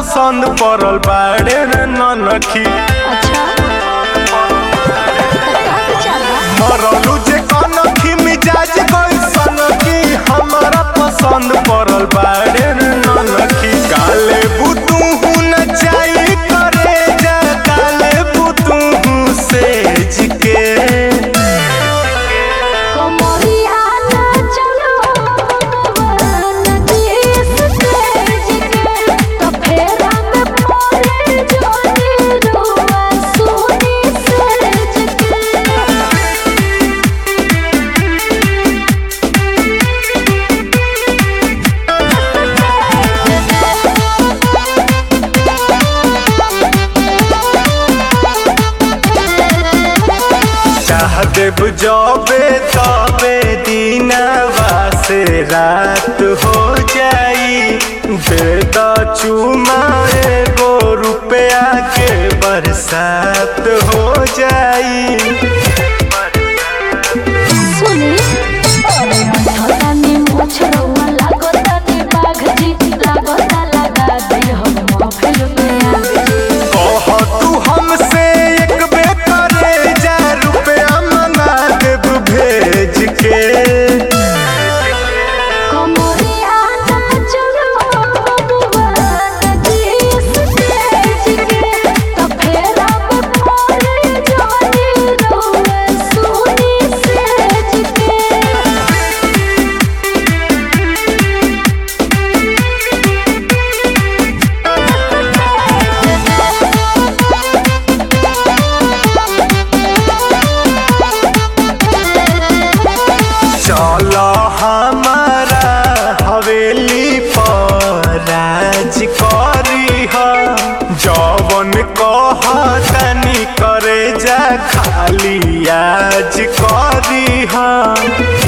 पसंद पड़ल बाड़े रे ननखी अच्छा का विचार बा मरलू जे कनखी मिजाज कैसन की हमारा पसंद पड़ल बाड़े रे ननखी काले बुतू न चाही करे जा काले बुतू सेज के कमरिया ना चलो भगवान देश तेज के तो फेरा में पड़े जोनी रुआ सोनी सेज के चाह देव जबे तबे दीनवा से रात हो जाई बेद चुमा एगो रुपया के बरसात हो जाई सुनी अरे अंधतानी मोछ रउआ लागतानी बाघ जी लागता लगा दे हम महफिल में आग जी कह तू हमसे एक बे करे जा रुपया मंगा देव भेज के कमरिया ना चलो भगवान देश तेज के तो फेरा में पड़े जोनी रुआ सोनी सेज के चल हमारा हवेली पर राज करी ह जवन कह तनी करे जा खाली आज करी ह